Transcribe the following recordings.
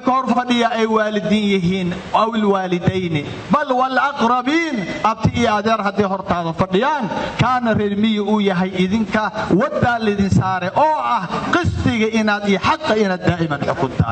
dadka hor fadhiya ay waalidiin yihiin aw ilwaalidayni bal walaqrabiin abti iyo adeer hadday hortaada fadhiyaan kaana reermiyi uu yahay idinka waddaa lidin saare oo ah qistiga inaad iyo xaqa inaad daa'iman xukuntaan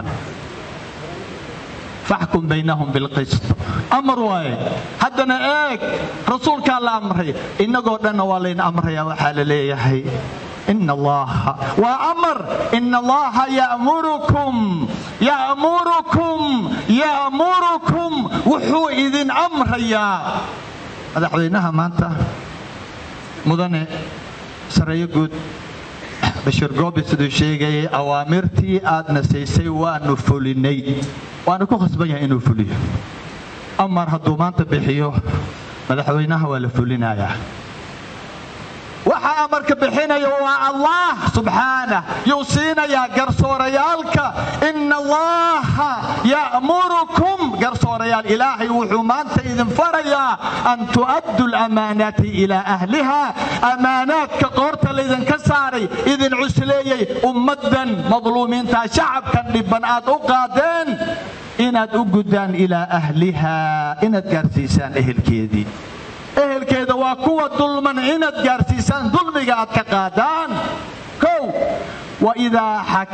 faxkum baynahum bilqist amar waaye haddana eeg rasuulkaa la amray innagoo dhanna waa layn amraya waxaa la leeyahay ina allaha waa amar ina allaha ya'murukum ya'murukum ya'murukum wuxuu idin amrayaa madaxweynaha maanta mudane sareeyo guud bashir goobi siduu sheegayay awaamirtii aadna siisay waanu fulinay waanu ku khasban yahay inuu fuliyo amar hadduu maanta bixiyo madaxweynaha waa la fulinayaa waxaa amarka bixinaya waa allah subxaanah yuu siinayaa garsoorayaalka ina allaha ya'murukum garsoorayaal ilaahay wuxuu maanta idin farayaa an tu'addu lamaanaati ilaa ahliha amaanaadka qoorta laydinka saaray idin cusleeyey ummaddan madluumiinta shacabkan dhibban aad u qaadeen inaad u guddaan ilaa ahliha inaad gaarsiisaan ehelkeedii ehelkeeda waa kuwa dulman inaad gaarsiisaan dulmiga aad ka qaadaan kow waidaa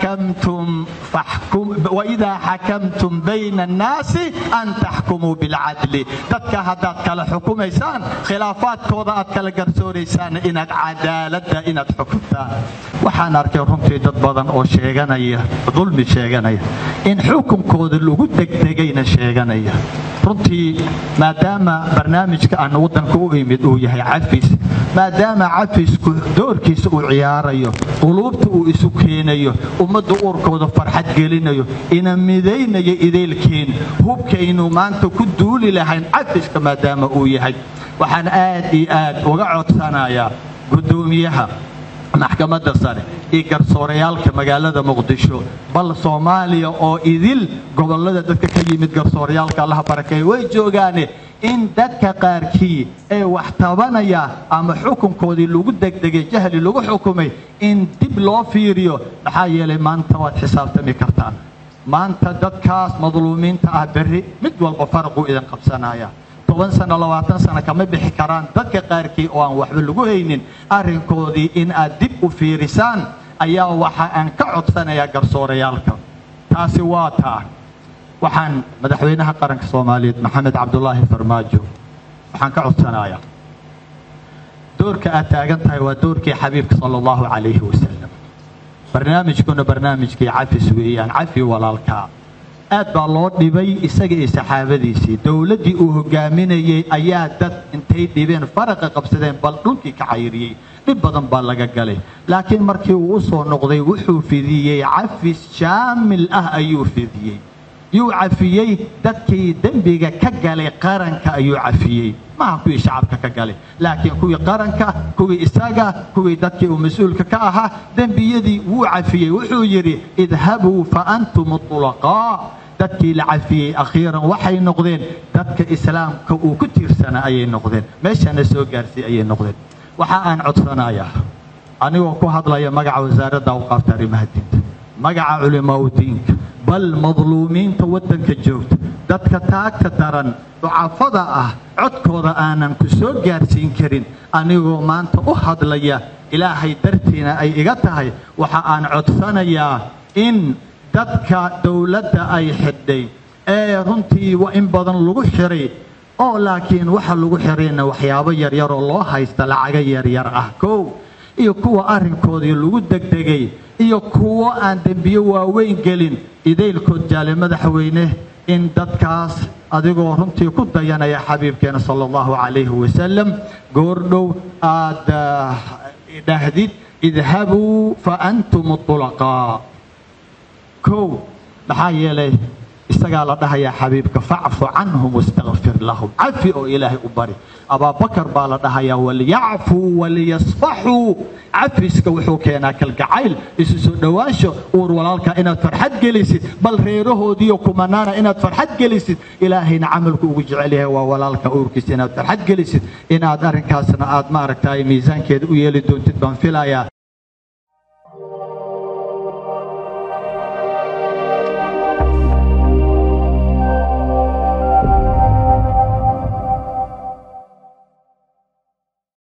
xakamtum bayna annaasi an taxkumuu bilcadli dadka haddaad kala xukumaysaan khilaafaadkooda aad kala garsooraysaan inaad cadaaladda inaad xukuntaan waxaan arkay runtii dad badan oo sheeganaya dulmi sheeganaya in xukunkooda lagu degdegayna sheeganaya runtii maadaama barnaamijka aan waddanka u imid uu yahay cafis maadaama cafisku doorkiisa uu ciyaarayo quluubta uu isu keenayo ummadda uurkooda farxad gelinayo ina midaynayo idaylkiin hubkaynu maanta ku duuli lahayn cafiska maadaama uu yahay waxaan aad iyo aad uga codsanayaa guddoomiyaha maxkamadda sare iyo garsoorayaalka magaalada muqdisho bal soomaaliya oo idil gobollada dadka ka yimid garsoorayaalka allaha barakeeye way joogaane in dadka qaarkii ee wax tabanaya ama xukunkoodii lagu degdegay jahli lagu xukumay in dib loo fiiriyo maxaa yeelay maanta waad xisaabtami kartaan maanta dadkaas madluumiinta ah berri mid walba faraquu idin qabsanaya toban sano labaatan sano kama bixi karaan dadka qaarkii oo aan waxba lagu haynin arrinkoodii in aad dib u fiirisaan ayaa waxa aan ka codsanayaa garsoorayaalka taasi waa taa waxaan madaxweynaha qaranka soomaaliyeed maxamed cabdulaahi farmaajo waxaan ka codsanayaa doorka aad taagan tahay waa doorkii xabiibka sala allahu calayhi wasalam barnaamijkuna barnaamijkii cafis weeyaan cafi walaalkaa aad baa loo dhibay isaga iyo saxaabadiisii dowladdii uu hogaaminayey ayaa dad intay dhibeen faraqa qabsadeen bal dhulkii ka cayriyey dhib badan baa laga galay laakiin markii uu u soo noqday wuxuu fidiyey cafis shaamil ah ayuu fidiyey yuu cafiyey dadkii dembiga ka galay qaranka ayuu cafiyey maaha kuwii shacabka ka galay laakiin kuwii qaranka kuwii isaga kuwii dadkii uu mas-uulka ka ahaa dembiyadii wuu cafiyey wuxuu yidhi idhabuu fa antum tulaqaa dadkii la cafiyey akhiiran waxay noqdeen dadka islaamka uu ku tiirsanaa ayay noqdeen meeshana soo gaarsiy ayay noqdeen waxa aan codsanayaa anigoo ku hadlaya magaca wasaaradda awqaafta arrimaha diinta magaca culimaa u diinka bal madluumiinta waddanka joogta dadka taagta daran ducafada ah codkooda aanan ku soo gaarsiin karin anigoo maanta u hadlaya ilaahay dartiina ay iga tahay waxa aan codsanayaa in dadka dowladda ay xidhay ee runtii in badan lagu xiray oo laakiin waxa lagu xirayna waxyaabo yaryar oo loo haysta lacaga yaryar ah kow iyo kuwa arrinkoodii lagu degdegay iyo kuwo aan dembiyo waaweyn gelin idaylkood jaale madaxweyne in dadkaas adigoo runtii ku dayanaya xabiibkeena sala allahu calayhi wasalam goordhow aad dhahdid idhabuu fa antum tulaqaa kow maxaa yeelay isagaa la dhahayaa xabiibka facfu canhum wastakfir lahum cafi oo ilaahay u bari abaabakar baa la dhahayaa waliyacfuu waliyasfaxuu cafiska wuxuu keenaa kalgacayl isu soo dhowaansho uur walaalka inaad farxad gelisid bal reerahoodiiyo kumanaana inaad farxad gelisid ilaahayna camalku ugu jecel yahay waa walaalka uurkiisa inaad farxad gelisid inaad arrinkaasna aad maaragtay miisaankeeda u yeeli doontid baan filayaa